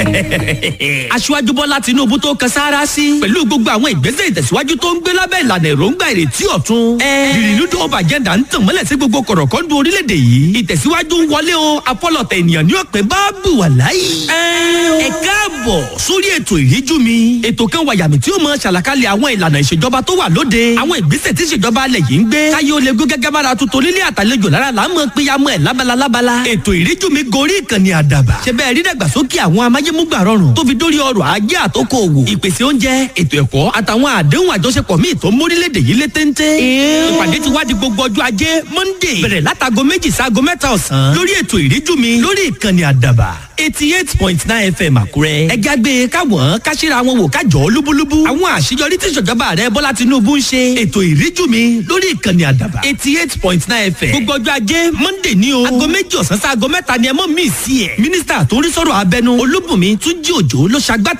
aṣíwájú bọ́lá tinúbú tó kan sáárá sí pẹ̀lú gbogbo àwọn ìgbésẹ̀ ìtẹ̀síwájú tó ń gbé lábẹ́ ìlànà èròǹgbà ìrètí ọ̀tun. ìrìnnúdò ọba àjẹ́dà ń tàn mọ́lẹ̀ sí gbogbo kọ̀rọ̀kọ́ndù orílẹ̀-èdè yìí ìtẹ̀síwájú ń wọlé o apọ́lọ̀tẹ̀ ènìyàn ní ọ̀pẹ bá bù wà láyé. ẹ káàbọ̀ sórí ètò ìríjú mi ètò kan wàyàmì tí ó mọ ṣàlàkalẹ̀ àwọn ìlànà ìṣèjọba tó wà lóde àwọn ìgbésẹ̀ tí ìṣèjọba alẹ̀ yìí ń gbé káyé ó lè gún gẹ́gẹ́ bára tuntun nílé àtàlejò lára là ń mọ péyàmọ́ ẹ̀ lábala lábala ètò ìríjú mi gorí ìkànnì àdàbà ṣe bẹ́ẹ̀ rí dàgbàsókè àwọn amáyémúgbà rọrùn tó fi dórí ọrọ̀ ajé àtòkò òwò ìpèsè oúnjẹ ètò ẹ̀kọ́ àtàwọn àdéhùn àjọṣepọ̀ míì tó mórílẹ̀‐èdè yìí lé téńté ìpàdé ti wá di gbogbo ọjọ́ ajé monday bẹ̀rẹ̀ látago méjì sáago mẹ́ta ọ̀sán lórí ètò ìríjú mi lórí ìkànnì àdàbà eighty eight point nine fm àkúrẹ́. ẹ jágbe káwọn káṣíra wọn wò kájọ lúbúlúbú. àwọn àṣeyọrí tí ìṣèjọba rẹ bọ́lá tinubu ń ṣe. ètò ìríjú mi lórí ìkànnì àdàbà eighty eight point nine fm. gbogbo ọjọ́ ajé monday ní o. aago méjì ọ̀sán sí aago mẹ́ta ni ẹ mọ̀ mí sí ẹ̀. mínísítà tó ń rí sọ̀rọ̀ abẹnú olúbùnmi túnjí òjò ló ṣagbátẹ̀